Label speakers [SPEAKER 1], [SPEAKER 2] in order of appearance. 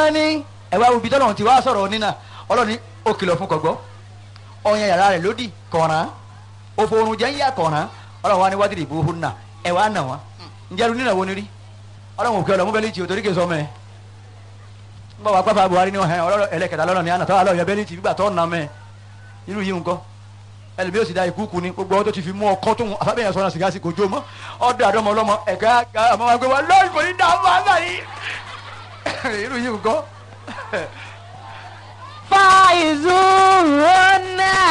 [SPEAKER 1] ní ẹ̀wá ibi tọ́lọ́run ti wá sọ̀rọ̀ nínà ọlọ́ni ó kìlọ̀ fún kọ̀gbọ́ ọ̀yàn yàrá rẹ̀ lódì kọ̀ọ̀ràn òfòrùn jẹ́ ń yà kọ̀ọ̀ràn ọlọ́run wa ní wádìí ìbò òhun náà ẹ̀wá nà wọ́n ǹjẹ́ nínà wo ni rí ọlọ́run òkè ọlọ́mú bẹ́lí tì ó torí kè sọ mẹ́ ń bọ̀ wá pápá Buhari ní ọ̀hẹ́ ọlọ́rọ̀ ẹlẹ́kẹta lọ́nà ní ànàtọ́ àlọ́ yẹ bẹ́lí tì gbígbà tó nà mẹ́ irú yìí nǹkan ẹlẹ́bí ó sì da ìkúkú ni gbogbo ọtọ́ ti fi mú ọkọ́ tó ń afábẹ́yẹn sọ́nà sìgá sí kojú mọ́ ọdọ àdọ́mọ ọlọ́mọ ẹ̀ka àmọ́ wa gbé wa lọ́ọ̀lù kò ní dá ọmọ àgbà yìí irú yìí nǹkan.
[SPEAKER 2] فاعزوهن